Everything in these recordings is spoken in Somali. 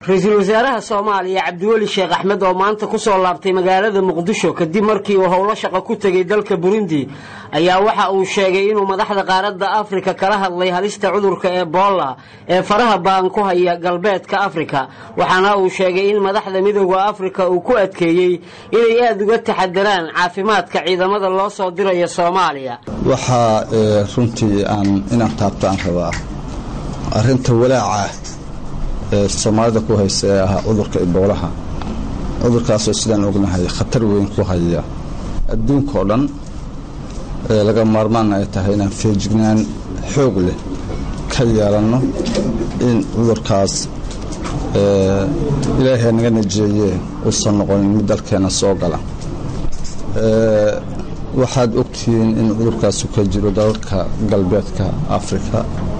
ra-iisul wasaaraha soomaaliya cabdiweli sheekh axmed oo maanta ku soo laabtay magaalada muqdisho kadib markii uu howlo shaqo ku tegay dalka burundi ayaa waxa uu sheegay inuu madaxda qaaradda afrika kala hadlay halista cudurka ebola ee faraha baan ku haya galbeedka afrika waxaana uu sheegay in madaxda midooda afrika uu ku adkeeyey inay aada uga taxadaraan caafimaadka ciidamada loo soo dirayo soomaaliya waxaa runtii aan inaan taabtaan rabaa arinta walaaca ee soomaalida ku haysa ee ahaa cudurka iboolaha cudurkaasoo sidaan ognahay khatar weyn ku haya adduunka oo dhan ee laga maarmaana ay tahay inaan feejignaan xoog leh ka yeelanno in cudurkaas ilaahay naga najeeye uusan noqonin mid dalkeenna soo gala waxaad ogtihiin in cudurkaasu ka jiro dalalka galbeedka afrika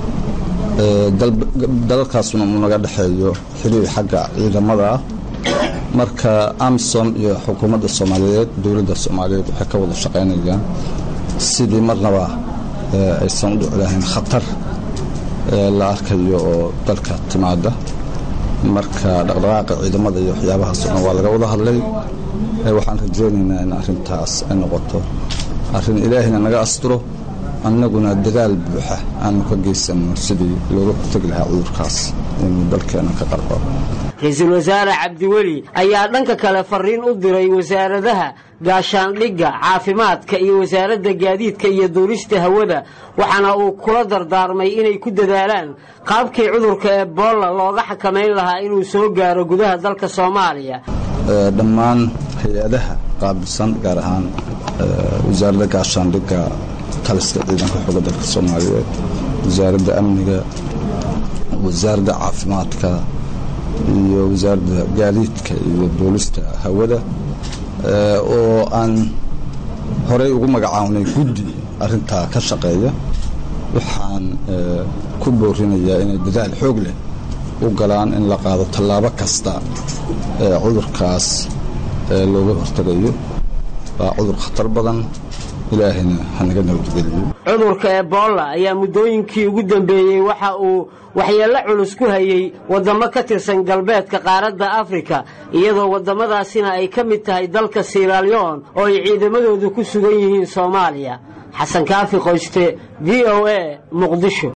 dalalkaasuna uu naga dhexeeyo xiriir xagga ciidamada ah marka amisom iyo xukuumadda soomaaliyeed dowladda soomaaliyeed waxay ka wada shaqaynayaan sidii marnaba aysan u dhici lahayn khatar la arkayo oo dalka timaada marka dhaqdhaqaaqa ciidamada iyo waxyaabahaas o dhan waa laga wada hadlay waxaan rajaynaynaa in arrintaas ay noqoto arrin ilaahina naga asturo annaguna dadaal buuxa aanu ka geysanno sidii looga hortegi lahaa cudurkaas inuu dalkeena ka qarqo ra-iisul wasaare cabdiweli ayaa dhanka kale fariin u diray wasaaradaha gaashaandhigga caafimaadka iyo wasaaradda gaadiidka iyo duulista hawada waxaana uu kula dardaarmay inay ku dadaalaan qaabkii cudurka ebola looga xakamayn lahaa inuu soo gaaro gudaha dalka soomaaliya dhammaan hay-adaha qaabilsan gaar ahaan wasaaradda gaashaandhigga taliska ciidanka xooga dalka soomaaliyeed wasaaradda amniga wasaaradda caafimaadka iyo wasaaradda gaadiidka iyo duulista hawada oo aan horey ugu magacawnay guddi arintaa ka shaqeeya waxaan ku boorinayaa inay dadaal xoog leh u galaan in la qaado tallaabo kasta ee cudurkaas looga hortagayo waa cudur khatar badan ilaahayna hanaga nabadgeliyo cudurka ebola ayaa muddooyinkii ugu dambeeyey waxa uu waxyeello culus ku hayey waddamo ka tirsan galbeedka qaaradda afrika iyadoo waddamadaasina ay ka mid tahay dalka siraalyon oo ay ciidamadoodu ku sugan yihiin soomaaliya xasan kaafi qoyste v o a muqdisho